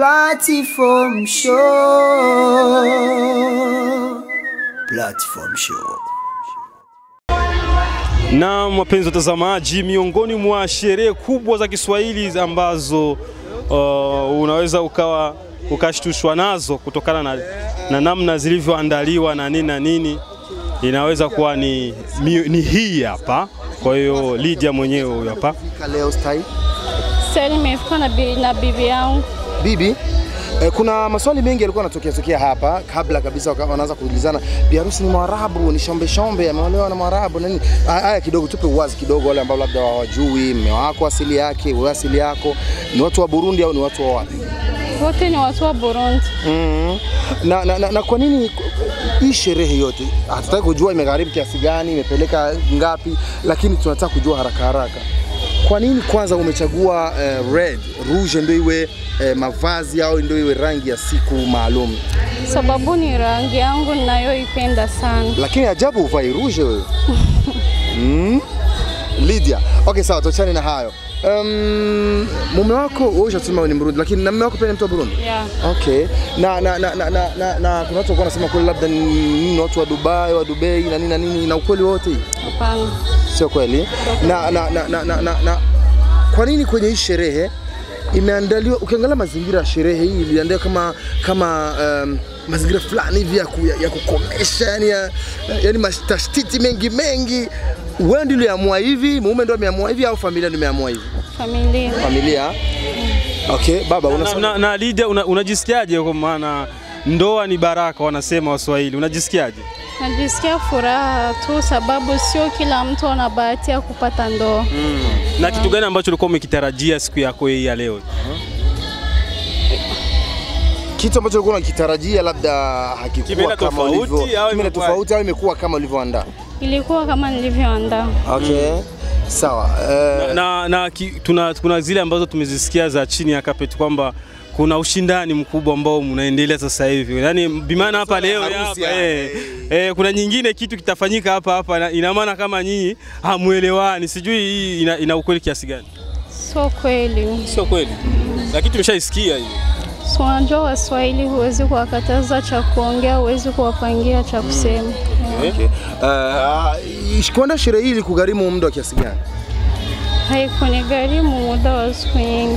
Platform Show. Platform Show. Na wapenzi watazamaji, miongoni mwa sherehe kubwa za Kiswahili ambazo uh, unaweza ukawa ukashtushwa nazo kutokana na, na namna zilivyoandaliwa na nini na nini, inaweza kuwa ni, ni, ni hii hapa. Kwa hiyo Lydia mwenyewe huyu hapa Leo stai Sasa nimefika na, bi, na bibi yangu. bibi eh, kuna maswali mengi yalikuwa yanatokea tokea hapa kabla kabisa waka- wanaanza kuulizana bi harusi ni Mwarabu, ni shombe shombe, ameolewa na Mwarabu na nini. Ha- Haya kidogo, tupe uwazi kidogo, wale ambao labda hawajui mme wako asili yake, wewe asili yako ni watu wa Burundi au ni watu wa wapi? Wote ni watu wa Burundi. mm na, na, na, na kwa nini hii sherehe yote hatutaki kujua imegharimu kiasi gani, imepeleka ngapi, lakini tunataka kujua haraka haraka. Kwa nini kwanza umechagua eh, red rouge ndio iwe eh, mavazi au ndio iwe rangi ya siku maalum? Sababu ni rangi yangu ninayoipenda sana. Lakini ajabu uvai rouge wewe. mm? Lydia. Okay, sawa, tuachane na hayo. Um, mume wako wewe ushasema wewe ni Mrundi, lakini na mume wako pia ni mtu wa Burundi? Yeah. Okay. Na na na na, na, na, na kuna watu walikuwa wanasema kweli labda ni ni watu wa Dubai, wa Dubai na nini na nini na ukweli wote hii? Hapana. Sio kweli. Na na na, na, na, na, na kwa nini kwenye hii sherehe imeandaliwa ukiangalia mazingira ya sherehe hii iliandaliwa kama kama um, mazingira fulani hivi ya, ku, ya, ya kukomesha yani, ya, yani mashtiti mengi mengi. Wewe ndio uliamua hivi, mume ndio ameamua hivi au familia ndio imeamua hivi? Familia. Familia. Okay, baba na, unasema na, na Lydia una, unajisikiaje? Kwa maana ndoa ni baraka wanasema Waswahili, unajisikiaje? Najisikia furaha tu sababu sio kila mtu ana bahati ya kupata ndoa. Na kitu gani ambacho ulikuwa umekitarajia siku yako hii ya leo? kitu ambacho ulikuwa unakitarajia labda hakikuwa Kimeenda kama tofauti ulivyo, au kimeenda imekuwa- tofauti au imekuwa kama ulivyoandaa. Ilikuwa kama nilivyoandaa. Okay. Sawa. Eh, na, na ki, tuna, kuna zile ambazo tumezisikia za chini ya carpet kwamba kuna ushindani mkubwa ambao unaendelea sasa hivi, yaani bimaana hapa leo harusi hapa hapa, eh, eh, kuna nyingine kitu kitafanyika hapa hapa, na ina maana kama nyinyi hamuelewani, sijui hii ina, ina ukweli kiasi gani? Sio kweli. Sio kweli, lakini tumeshaisikia hiyo. Si unajua Waswahili huwezi kuwakataza cha kuongea, huwezi kuwapangia cha kusema. okay. Uh, kuandaa sherehe hii ilikugharimu muda wa kiasi gani? Haikunigharimu muda wa siku nyingi.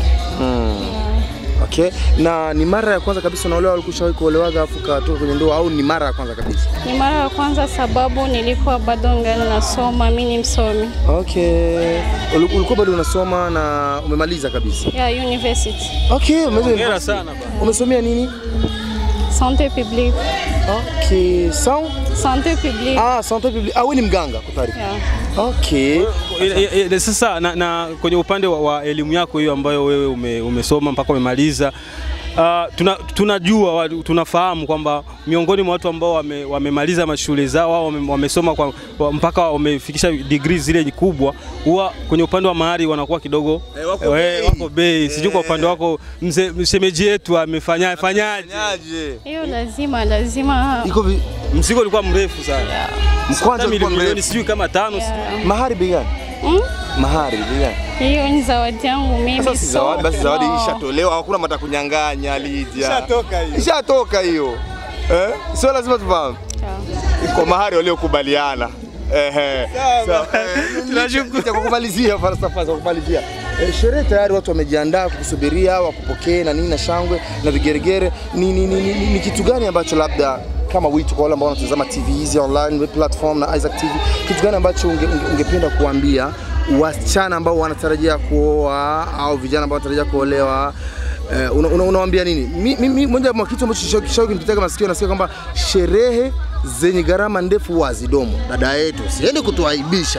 Okay. Na ni mara ya kwanza kabisa unaolewa, ulikushawahi kuolewaga afu katoka kwenye ndoa au ni mara ya kwanza kabisa? Ni mara ya kwanza sababu nilikuwa bado ngali nasoma, mi ni msomi Okay. Uli- Ulikuwa bado unasoma na umemaliza kabisa? ya university Okay, umeweza Hongera sana bana. Umesomea nini? sante publique. Okay. Sawa. Sante publique. Ah, santé publique. Ah, wewe ni mganga kwa taarifa. Yeah. Okay. E, e, e, sasa na, na kwenye upande wa, wa elimu yako hiyo ambayo wewe ume, umesoma mpaka umemaliza uh, tuna, tunajua wa- tunafahamu kwamba miongoni mwa watu ambao wame, wamemaliza mashule zao au wame, wamesoma kwa, wa, mpaka wamefikisha degree zile kubwa, huwa kwenye upande wa mahari wanakuwa kidogo Eh, wako eh, bei. wako bei. Sijui kwa upande wako mzee mshemeji yetu amefanya fanyaje? Hiyo lazima lazima Iko vi... Mzigo ulikuwa mrefu sana, mkwanja Hata ulikuwa milioni mrefu. sijui kama tano sijui. Yeah. Mahari bei gani? Mm? Mahari bei gani? Hiyo ni zawadi yangu mimi. Sasa si so- zawadi, basi zawadi no. ishatolewa, hakuna mata kunyang'anya Lydia. Ishatoka hiyo. Ishatoka hiyo. Eh? Sio lazima tufahamu. Yeah. Kwa mahari waliokubaliana. Ehe. Sawa. Tunashukuru. Kwa kumalizia falsafa za kumalizia. Eh, sherehe tayari watu wamejiandaa kukusubiria wakupokee na nini na shangwe na vigeregere. Ni, ni, ni, ni, ni kitu gani ambacho labda kama wito kwa wale ambao wanatazama TV hizi online web platform na Isaac TV, kitu gani ambacho unge, unge, ungependa kuambia wasichana ambao wanatarajia kuoa au vijana ambao wanatarajia kuolewa Eh, una, una, unawaambia nini? Mi- Mimi moja mwa kitu ambacho kishauri kinipitaga masikio nasikia kwamba sherehe zenye gharama ndefu wazidomo. Dada yetu, siende kutuaibisha.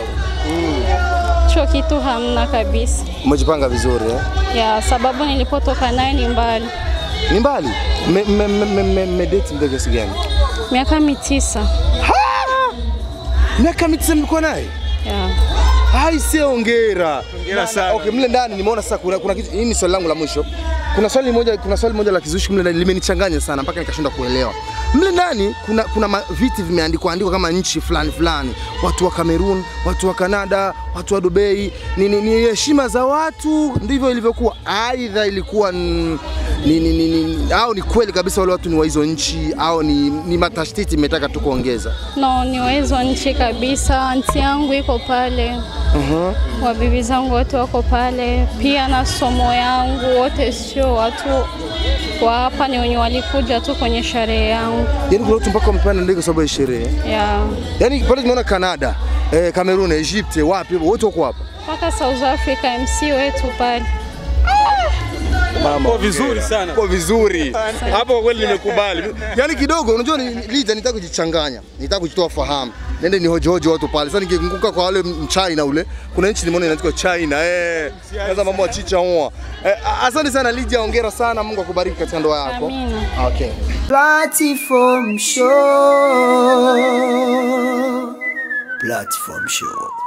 Hicho kitu hamna kabisa. Umejipanga vizuri eh? Ya sababu nilipotoka naye ni mbali. Ni mbali. Mmedate me, me, me, me, mmedate muda kiasi gani? Miaka mitisa. Miaka mitisa mlikuwa naye? Yeah. Hai, sio hongera. Hongera Na- na- sana. Okay, mle ndani nimeona sasa kuna, kuna kitu, hii ni swali langu la mwisho. Kuna swali moja, kuna swali moja la kizushi mle ndani limenichanganya sana mpaka nikashindwa kuelewa. Mle ndani kuna, kuna ma- viti vimeandikwa andikwa kama nchi fulani fulani, watu wa Cameroon, watu wa Canada, watu wa Dubai, ni ni- ni heshima za watu, ndivyo ilivyokuwa. Aidha ilikuwa n- ni, ni, ni, ni, au ni kweli kabisa wale watu ni wa hizo nchi au ni, ni matashtiti imetaka tu kuongeza? No, ni wezo nchi kabisa. Anti yangu iko pale, wabibi zangu wote wako pale, pia na somo yangu wote, sio watu wa hapa, ni wenye walikuja tu kwenye sherehe yangu Yaani kuna watu mpaka wamepanda ndege kwa sababu ya sherehe. ya Yaani pale tumeona Canada, eh, Cameroon, Egypt, wapi wote wako hapa. mpaka South Africa, MC wetu pale. Kwa vizuri sana. Kwa vizuri. Hapo kwa kweli nimekubali. Yaani kidogo unajua ni Lija nitaka kujichanganya. Nitaka kujitoa fahamu. Nende ni hoji hoji watu pale. Sasa nikikumbuka kwa wale China ule, kuna nchi nimeona inaitwa China. Eh. Sasa mambo ya chicha hoa. Eh, asante sana Lija, hongera sana. Mungu akubariki katika ndoa yako. Amina. Okay. Platform Show. Platform Show.